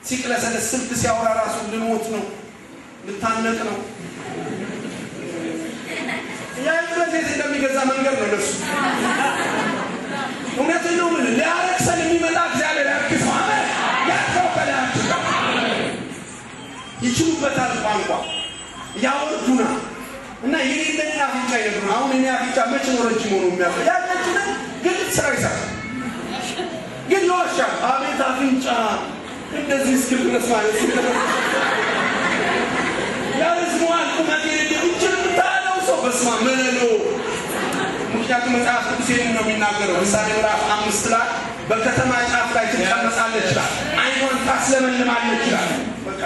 ሲቅለሰለስ ስልክ ሲያወራ ራሱ ልሞት ነው ልታነቅ ነው የእምነት ቤት እንደሚገዛ መንገድ ነው ለሱ እውነትን ነው ምን ሊያረክሰን የሚመጣ እግዚአብሔር ያርክሰው አሜን ያርከው ከላያችን ጋር ይችሉበታል ቋንቋ ያወርዱና እና የሌለኝ አፍንጫ ይነግሩ አሁን እኔ አፍንጫ መቼ ነው ረጅም ሆኖ የሚያፈ ያለችን ግን ስራ ይሰራል ግን ይዋሻል አቤት አፍንጫ እንደዚህ እስክል ድረስ ማለት ያረዝመዋል ቁመት የሌለ እችን የምታለው ሰው በስማ መለሎ ምክንያቱም መጽሐፍ ቅዱስ ይህን ነው የሚናገረው ምሳሌ ምዕራፍ አምስት ላይ በከተማ ጫፍ ላይ ትቀመጣለች ይችላል አይኗን ታስለመልማለች ይችላል በቃ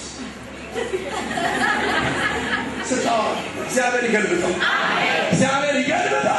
ስታዋ እግዚአብሔር ይገልብጠው እግዚአብሔር ይገልብጠው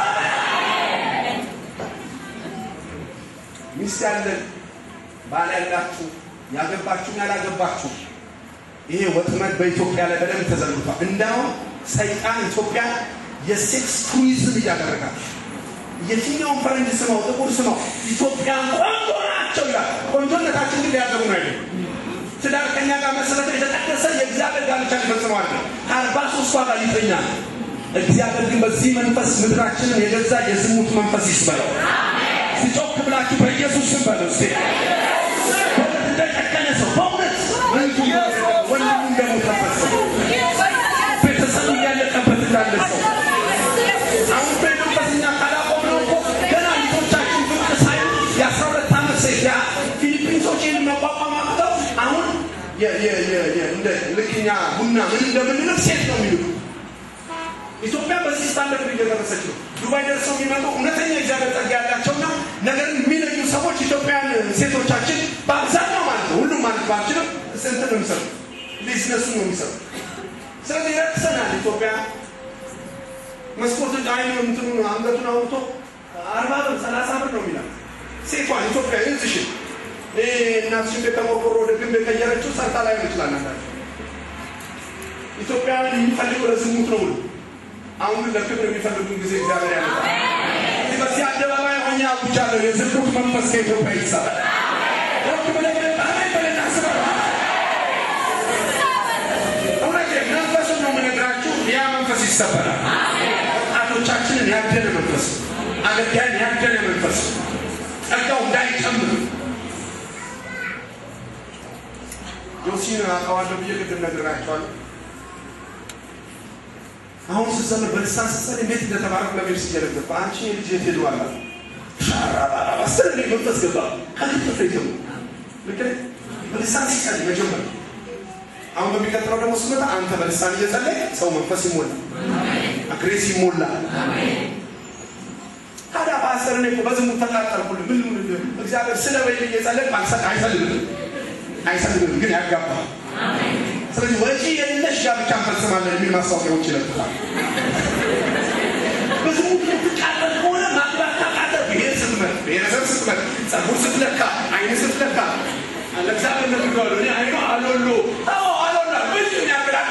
ሚስት ያለን ባል ያላችሁ ያገባችሁ ያላገባችሁ ይሄ ወጥመድ በኢትዮጵያ ላይ በደንብ ተዘርግቷል እንዳውም ሰይጣን ኢትዮጵያ የሴክስ ቱሪዝም እያደረጋል የትኛውን ፈረንጅ ስማው ጥቁር ስማው ኢትዮጵያን ቆንጆ ናቸው ይላል ቆንጆነታችን ግን ሊያገቡ ነው አይደለም ትዳር ከኛ ጋር መሰረተ የተጠቀሰ የእግዚአብሔር ጋብቻ ሊፈጽመዋል ከአርባ ሶስቷ ጋር ይተኛል እግዚአብሔር ግን በዚህ መንፈስ ምድራችንን የገዛ የዝሙት መንፈስ ይስበለው ሲጮክ ብላችሁ በኢየሱስ ስም በለው እስቲ በእውነት እንደጨከነ ሰው በእውነት ወንዱ ወንድሙ እንደሞተበት ሰው ቤተሰቡ እያለቀበት እንዳለ ሰው አሁን በመንፈስኛ ካላቆምነው እኮ ገና ልጆቻችን ፍቅር ሳይሉ የአስራ ሁለት ዓመት ሴት ያ ፊሊፒንሶች ይህን መቋቋም አቅተው አሁን እንደ ልክኛ ቡና ምን እንደምንልቅ ሴት ነው የሚልኩ ኢትዮጵያ በዚህ ስታንደርድ እየደረሰች ነው። ዱባይ ደርሰው የሚመጡ እውነተኛ እግዚአብሔር ጸጋ ያላቸውና ነገርን የሚለዩ ሰዎች ኢትዮጵያን ሴቶቻችን በአብዛኛው ማለት ነው፣ ሁሉም ማለት ባልችልም ስንት ነው የሚሰሩ ቢዝነሱ ነው የሚሰሩ። ስለዚህ ረክሰናል። ኢትዮጵያ መስኮት አይኑ እንትኑ አንገቱን አውጥቶ አርባ ብር ሰላሳ ብር ነው የሚላል ሴቷን ኢትዮጵያ እዝሽን እናትሽን ቤት ተሞርቆሮ ወደ ግንብ የቀየረችው ሰርታ ላይ ይችላል። አንዳቸው ኢትዮጵያውያን የሚፈልገው ለዝሙት ነው ሁሉ አሁን ግን ለክብር የሚፈልጉን ጊዜ እግዚአብሔር ያመጣ በዚህ አደባባይ ሆኜ አውጃለሁ። የዝሙት መንፈስ ከኢትዮጵያ ይሰራል። ወክ ብለህ አሜን ብለህ ታስበው። እውነቴን መንፈሱን ነው የምነግራችሁ። ያ መንፈስ ይሰበራል። ወጣቶቻችንን ያደነ መንፈስ፣ አገልጋይን ያደነ መንፈስ ጸጋው እንዳይጨምር ጆሲን አውቀዋለሁ ብዬ ቅድም ነግራቸዋለሁ። አሁን ስዘምር በልሳን ስጸልይ እንዴት እንደተባረኩ ለቤት ሲገለገል በአንቺ ልጅ የት ሄዱ አላት አስር መንፈስ ገባ ከልጥፍ ይጀምሩ ልክ በልሳን ሲጸልይ መጀመር አሁን በሚቀጥለው ደግሞ ስመጣ አንተ በልሳን እየጸለይ ሰው መንፈስ ይሞላል፣ አግሬስ ይሞላል። ታዲያ ፓስተር እኔ እኮ በዝሙት ተቃጠልኩልህ ምን ምን እግዚአብሔር ስለ በይል እየጸለይ አይሰልምም አይሰልምም ግን ያጋባል። ስለዚህ ወጪ የሌለሽ ጋብቻ እንፈጽማለን የሚል ማስታወቂያዎች ይለጥፋል። በዝሙት የምትቃጠል ከሆነ ማግባት ታቃጠል። ብሔር ስትመት፣ ብሔረሰብ ስትመት፣ ጸጉር ስትለካ፣ አይን ስትለካ ለእግዚአብሔር ነግሬዋለሁ። እኔ አይኗ አሎሎ አዎ አሎላ ብዙ ያገዳል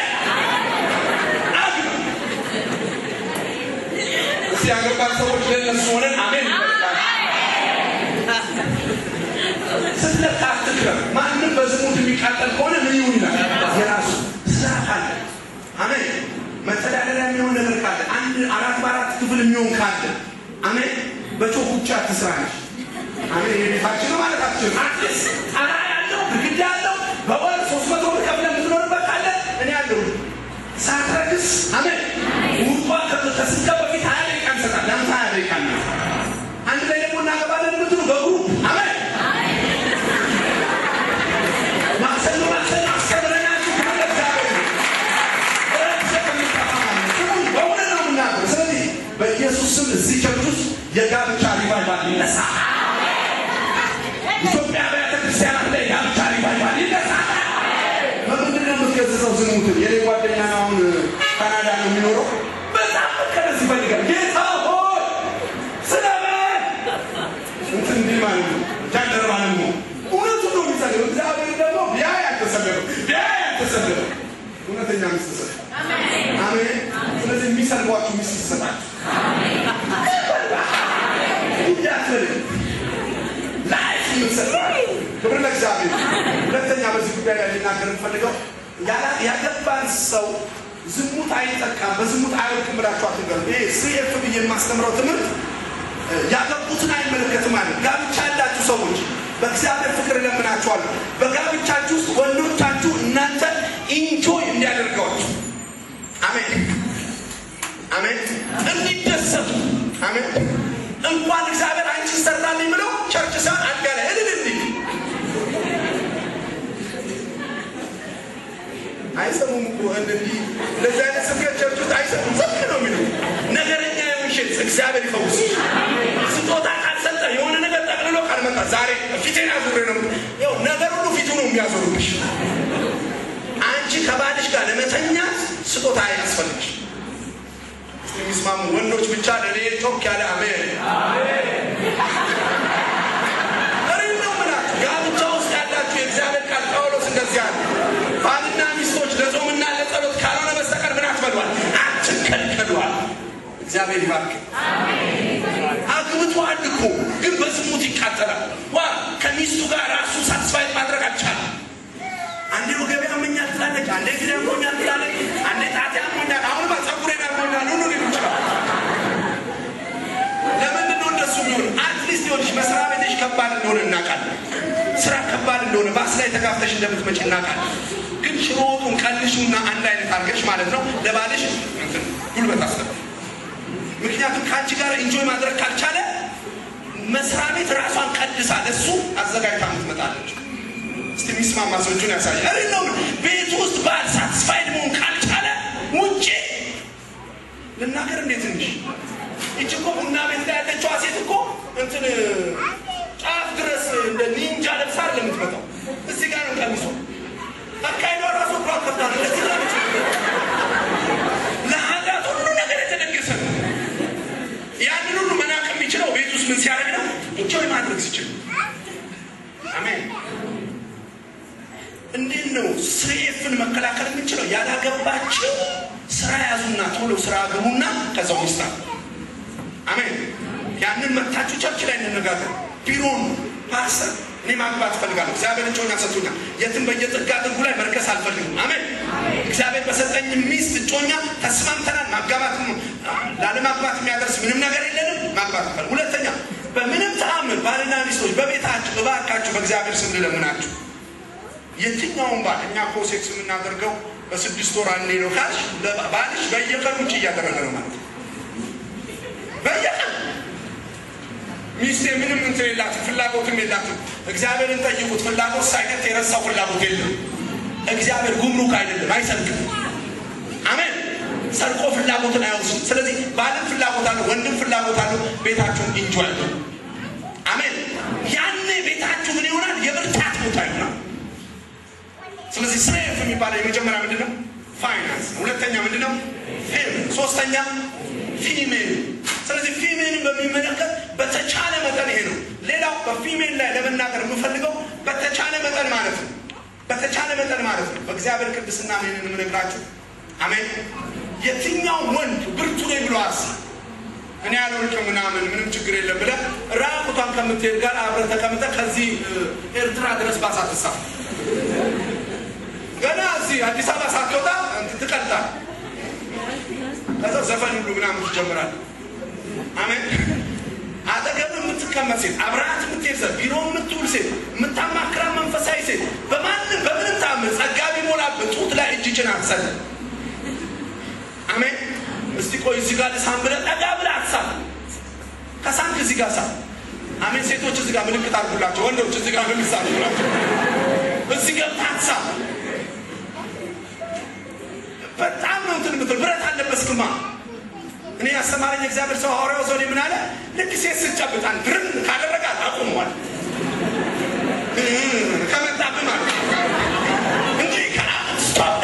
እስቲ ያገባን ሰዎች ለእነሱ ሆነን አሜን ይበላል። ስትለካ አትክረም። ማንም በዝሙት የሚቃጠል ከሆነ ምን ይሁን ይላል የራሱ ስራ ካለ አሜን። መተዳደሪያ የሚሆን ነገር ካለ አንድ አራት በአራት ክፍል የሚሆን ካለ አሜን። በጮህ ብቻ ትስራለች። አሜን። የቤታችን ነው ማለት አትችልም። አትሊስት ጣራ ያለው ግድግዳ ያለው በወር ሶስት መቶ ብር ከፍለህ የምትኖርበት ካለ እኔ ያለሁ ሳትረክስ አሜን። ውጧ ከስጋ በፊት ሀያ ደቂቃ እንሰጣል። ለአንተ ሀያ ደቂቃ ነው። አንድ ላይ ደግሞ እናገባለን የምትሉ በግሩፕ አሜን ማክሰኞ ማክሰኞ አስተምረናችሁ ካለ እግዚአብሔር በእውነት ነው የምናገር። ስለዚህ በኢየሱስ ስም እዚህ ቸርች ውስጥ የጋብቻ ሪቫይቫል ይነሳ። ኢትዮጵያ አብያተ ክርስቲያናት ላይ የጋብቻ ሪቫይቫል ይነሳ። በምንድን ነው የምትገዝተው ዝሙትን? የኔ ጓደኛ አሁን ካናዳ ነው የሚኖረው። በጣም መቀደስ ይፈልጋል። ጌታ ሆይ ስለምን እንትን እንዲህ ማለት ነው ጃንደረባ ነው እውነቱን ነው የሚጸልየው። እግዚአብሔር ደግሞ ቢያ ያልተሰለፈው ቢያ ያልተሰለፈው እውነተኛ ሚስት ሰጥ አሜን። ስለዚህ የሚሰልቧችሁ ሚስት ይሰጣችሁ እንዳትል ላይፍ የምትሰጥ ክብር ለእግዚአብሔር ሁለተኛ በዚህ ጉዳይ ላይ ልናገር የምፈልገው ያገባን ሰው ዝሙት አይጠቃም፣ በዝሙት አይወድቅም ብላችሁ አትንገሩ። ይሄ ስሪኤፍ ብዬ የማስተምረው ትምህርት ያገቡትን አይመለከትም ማለት ጋብቻ ያላችሁ ሰዎች በእግዚአብሔር ፍቅር እለምናችኋለሁ። በጋብቻችሁ ውስጥ ወንዶቻችሁ እናንተ ኢንጆይ እንዲያደርገዋችሁ አሜን አሜን፣ እንዲደሰቱ አሜን። እንኳን እግዚአብሔር አንቺ ይሰራልኝ ብለው ቸርች ሳን አልጋ ላይ እልል እንዲል አይሰሙም እኮ እንዲህ እንደዚህ አይነት ስብከት ቸርች ውስጥ አይሰሙም። ዝም ነው የሚለው ነገረኛ የምሽት እግዚአብሔር ይፈውስ። ስጦታ ካልሰጠ የሆነ ነገር ጠቅልሎ ካልመጣ ዛሬ ፊቴን አዙሬ ነው ይኸው ነገር ሁሉ ፊቱ ነው የሚያዞሩብሽ። አንቺ ከባልሽ ጋር ለመተኛት ስጦታ አያስፈልግሽ። የሚስማሙ ወንዶች ብቻ ለእኔ ጮክ ያለ አሜን እሪም ነው የምላችሁ። ጋብቻ ውስጥ ያላችሁ የእግዚአብሔር ቃል ጳውሎስ እንደዚህ አለ፣ ባልና ሚስቶች ለጾምና ለጸሎት ካልሆነ በስተቀር ምን አትበሏል፣ አትከልከሏል። እግዚአብሔር ይባርክ። አግብቷል እኮ ግን በዝሙት ይቃጠላል። ዋ ከሚስቱ ጋር ራሱ ሳትስፋይት ማድረግ አልቻለም። አንዴ ወገቤ ያመኛል ትላለች፣ አንዴ እግሬ ያመኛል ትላለች፣ አንዴ ጣቴ ያመኛል፣ አሁንማ ፀጉሬን ያመኛል ሁሉ ሊሉ ይችላል። ለምንድን ነው እንደሱ የሚሆን? አትሊስት ይሆንሽ መስሪያ ቤትሽ ከባድ እንደሆነ እናውቃለን። ስራ ከባድ እንደሆነ ባስ ላይ ተጋፍተሽ እንደምትመጪ እናውቃለን። ግን ሽሮ ወጡን ቀንሹና አንድ አይነት አድርገሽ ማለት ነው ለባልሽ እንትን ጉልበት አስገባ። ምክንያቱም ከአንቺ ጋር ኢንጆይ ማድረግ ካልቻለ መስሪያ ቤት ራሷን ቀድሳ ለሱ አዘጋጅታ ምትመጣለች። እስቲ የሚስማማ ሰው እጁን ያሳያል። እሪ ነው ቤት ውስጥ ባል ሳትስፋይድ መሆን ካልቻለ ውጭ ልናገር እንዴ ትንሽ ይች እኮ ቡና ቤት ላይ ያለችዋ ሴት እኮ እንትን ጫፍ ድረስ እንደ ኒንጃ ለብሳ ለምትመጣው እዚህ ጋር ነው ቀሚሷ። አካሄዷ ራሱ እኳ ከብዳ ነው። ለዚህ ጋር ነች። ለኃጢአት ሁሉ ነገር የተደገሰ ነው። ያንን ሁሉ መናቅ የሚችለው ቤት ውስጥ ምን ሲያደርግ ነው? ኢንጆይ ማድረግ ሲችል። አሜን። እንዴት ነው ስሬፍን መከላከል የምንችለው? ያላገባችው ስራ ያዙና ቶሎ ስራ ግቡና ከዛው ሚስታ አሜን። ያንን መታችሁ ቸርች ላይ እንነጋገር። ቢሮን ፓስተር እኔ ማግባት እፈልጋለሁ። እግዚአብሔር እጮኛ ሰጥቶኛል። የትም በየጥጋ ጥጉ ላይ መርከስ አልፈልግም። አሜን። እግዚአብሔር በሰጠኝ ሚስት እጮኛ ተስማምተናል። ማጋባት ላለማግባት የሚያደርስ ምንም ነገር የለንም። ማግባት እፈልግ። ሁለተኛ በምንም ተአምር ባልና ሚስቶች በቤታችሁ እባካችሁ በእግዚአብሔር ስም ልለምናችሁ የትኛውን ባል እኛ እኮ ሴክስ የምናደርገው በስድስት ወር አንዴ ነው ካልሽ ባልሽ በየቀኑ ውጭ እያደረገ ነው ማለት ነው። በየቀኑ ሚስቴ ምንም እንትን የላትም ፍላጎትም የላትም። እግዚአብሔርን ጠይቁት። ፍላጎት ሳይቀር የረሳው ፍላጎት የለም። እግዚአብሔር ጉምሩክ አይደለም፣ አይሰርቅም። አሜን። ሰርቆ ፍላጎትን አይወስድም። ስለዚህ ባልም ፍላጎት አለው፣ ወንድም ፍላጎት አለው። ቤታችሁን ኢንጆይ አለው። አሜን። ያኔ ቤታችሁ ምን ይሆናል? የብርታት ቦታ ይሆናል። ስለዚህ ስሬፍ የሚባለው የመጀመሪያ ምንድን ነው? ፋይናንስ። ሁለተኛ ምንድን ነው? ፌም። ሶስተኛ ፊሜል። ስለዚህ ፊሜልን በሚመለከት በተቻለ መጠን ይሄ ነው። ሌላው በፊሜል ላይ ለመናገር የምፈልገው በተቻለ መጠን ማለት ነው። በተቻለ መጠን ማለት ነው። በእግዚአብሔር ቅድስና ይህንን የምነግራችሁ አሜን። የትኛው ወንድ ብርቱ ነኝ ብሎ አስብ እኔ ያልወርቅም ምናምን ምንም ችግር የለም ብለህ ራቁቷን ከምትሄድ ጋር አብረህ ተቀምጠህ ከዚህ ኤርትራ ድረስ ባሳትሳ ገና እዚህ አዲስ አበባ ሳትወጣ ትቀልጣል። ከዛ ዘፈን ሁሉ ምናምን ትጀምራል። አሜን። አጠገብ የምትቀመጥ ሴት፣ አብረሃት የምትሄድ ሴት፣ ቢሮ የምትውል ሴት፣ የምታማክራ መንፈሳዊ ሴት በማንም በምንም ታምር ጸጋ ቢሞላበት ጡት ላይ እጅ ጭና አትሰልም። አሜን። እስቲ ቆይ እዚህ ጋር ልሳም ብለህ ጠጋ ብለህ አትሳም። ከሳምክ እዚህ ጋር ሳም። አሜን። ሴቶች እዚህ ጋር ምልክት አድርጉላቸው። ወንዶች እዚህ ጋር ምልክት አድርጉላቸው። እዚህ ገብተህ አትሳም። በጣም ነው እንትን ምትል ብረት አለበስክማ። እኔ ያስተማረኝ እግዚአብሔር ሰው ሐዋርያው ሰው ምን አለ? ልክ ሴት ስጨብጣን ድርም ካደረጋት አቁመዋል ከመጣብህ ማለት እንጂ ስቶፕ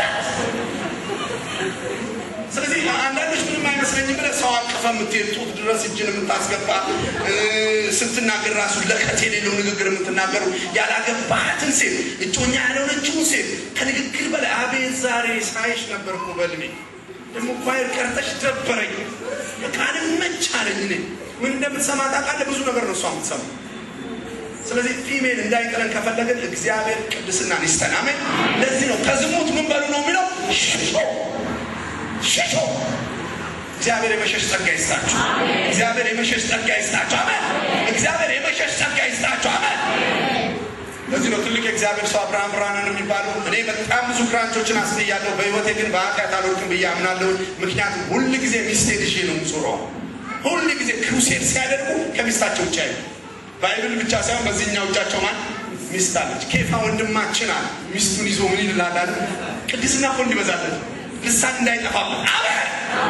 ስለዚህ አንዳንዶች ምንም አይመስለኝም ብለህ ሰው አቅፈ የምትሄድ ጡት ድረስ እጅን የምታስገባ ስትናገር ራሱ ለከት የሌለው ንግግር የምትናገሩ ያላገባሃትን ሴት እጮኛ ያልሆነችውን ሴት ከንግግር በላይ አቤት ዛሬ ሳይሽ ነበር እኮ በልሜ ደግሞ ኳይር ቀርተሽ ደበረኝ በቃ አልመች አለኝ። እኔ ምን እንደምትሰማ ታውቃለህ? ብዙ ነገር ነው እሷ የምትሰማ ስለዚህ ፊሜል እንዳይጥለን ከፈለግን እግዚአብሔር ቅድስናን ይስጠን። አሜን። ለዚህ ነው ከዝሙት ምን በሉ ነው የሚለው ሽሹ ሽሹ። እግዚአብሔር የመሸሽ ጸጋ ይስጣችሁ። እግዚአብሔር የመሸሽ ጸጋ ይስጣችሁ። አሜን። እግዚአብሔር የመሸሽ ጸጋ ይስጣችሁ። አሜን። ለዚህ ነው ትልቅ የእግዚአብሔር ሰው አብርሃም ብርሃንን የሚባሉ እኔ በጣም ብዙ ክራንቾችን አስጥያለሁ። በህይወቴ ግን በኃጢአት አልወድቅም ብዬ አምናለሁ። ምክንያቱም ሁል ጊዜ ሚስቴ ልጄ ነው ምጾረው ሁል ጊዜ ክሩሴድ ሲያደርጉ ከሚስታቸው ውጭ አይሉ ባይብል ብቻ ሳይሆን በዚህኛው እጃቸው ማን ሚስት አለች። ኬፋ ወንድማችን አለ ሚስቱን ይዞ ምን ይላል አለ ቅድስና እኮ እንዲበዛለት ልሳን እንዳይጠፋበት አሜን።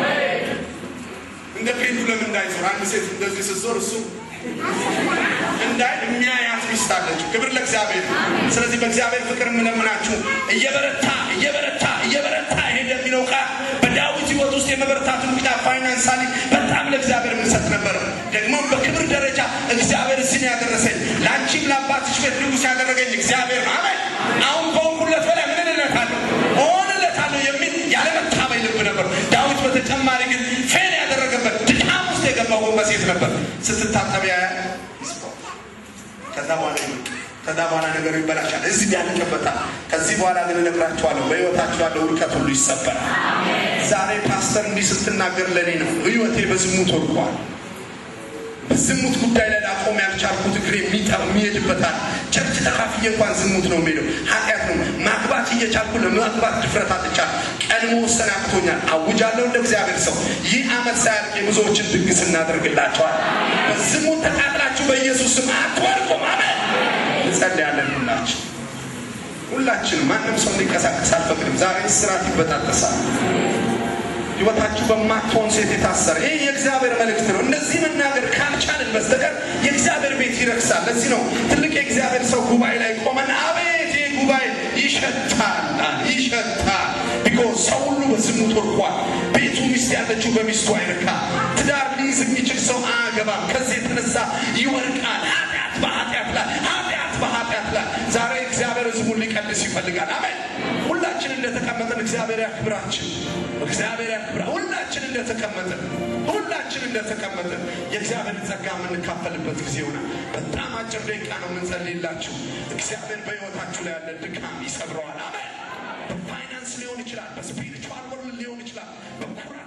እንደ ፔንዱለም እንዳይዞር አንድ ሴት እንደዚህ ስትዞር እሱ እንዳይ የሚያያት ሚስት አለችው። ክብር ለእግዚአብሔር። ስለዚህ በእግዚአብሔር ፍቅር የምለምናችሁ እየበረታ እየበረታ እየበረታ ሄደ የሚለው ቃል በዳዊት ህይወት ውስጥ የመበረታቱን ምክንያት ፋይናንሳሊ በጣም ለእግዚአብሔር የምንሰጥ ነበር። ደግሞ በክብር ደረጃ እግዚአብሔር እዚህ ነው ያደረሰኝ። ለአንቺም ለአባትሽ ቤት ንጉሥ ያደረገኝ እግዚአብሔር ነው። አሜን። አሁን ከሆንኩለት በላይ ምን እለታለሁ እሆንለታለሁ የሚል ያለመታበይ ልብ ነበር። ዳዊት በተጨማሪ ግን ፌል ያደረገበት ድካም ውስጥ የገባው በሴት ነበር። ስትታጠብ ያያል ከዛ በኋላ ከዛ በኋላ ነገሩ ይበላሻል። እዚህ ያልቅበታል። ከዚህ በኋላ ግን እነግራችኋለሁ በህይወታችሁ ያለው ውድቀት ሁሉ ይሰበራል። ዛሬ ፓስተር እንዲህ ስትናገር ለእኔ ነው። ህይወቴ በዝሙት ወድቋል። በዝሙት ጉዳይ ላይ ላቆም ያልቻልኩት እግሬ የሚሄድበታል። ቸርች ተካፍዬ እንኳን ዝሙት ነው የሚሄደው፣ ኃጢአት ነው። ማግባት እየቻልኩ ለማግባት ድፍረት አጥቻለሁ። ቀን መወሰን አቅቶኛል። አውጃለሁ እንደ እግዚአብሔር ሰው ይህ ዓመት ሳያልቅ የብዙዎችን ድግስ እናደርግላቸዋል። በዝሙት ተቃጥላችሁ በኢየሱስ ስም አትወድቁም። አሜን። እንጸልያለን። ሁላችን ሁላችን ማንም ሰው እንዲንቀሳቀስ አልፈቅድም። ዛሬ ስራት ይበጣጠሳል። ህይወታችሁ በማትሆን ሴት የታሰረ ይህ የእግዚአብሔር መልእክት ነው። እንደዚህ መናገር ካልቻልን በስተቀር የእግዚአብሔር ቤት ይረክሳል። ለዚህ ነው ትልቅ የእግዚአብሔር ሰው ጉባኤ ላይ ቆመን አቤት ይህ ጉባኤ ይሸታል ይሸታል። ቢኮዝ ሰው ሁሉ በዝሙት ወድቋል። ቤቱ ሚስት ያለችው በሚስቱ አይርካ። ትዳር ሊይዝ የሚችል ሰው አያገባም። ከዚህ የተነሳ ይወድቃል። ኃጢአት በኃጢአት ላይ ኃጢአት በኃጢአት ላይ ዛሬ እግዚአብሔር ህዝቡን ሊቀድስ ይፈልጋል። አሜን። ሁላችን እንደተቀመጠን እግዚአብሔር ያክብራችን። እግዚአብሔር ያክብራ። ሁላችን እንደተቀመጠን ሁላችን እንደተቀመጠን የእግዚአብሔር ጸጋ የምንካፈልበት ጊዜ ይሆናል። በጣም አጭር ደቂቃ ነው የምንጸልይላችሁ። እግዚአብሔር በህይወታችሁ ላይ ያለ ድካም ይሰብረዋል። አሜን። በፋይናንስ ሊሆን ይችላል፣ በስፒሪቹዋል ወርልድ ሊሆን ይችላል፣ በኩራት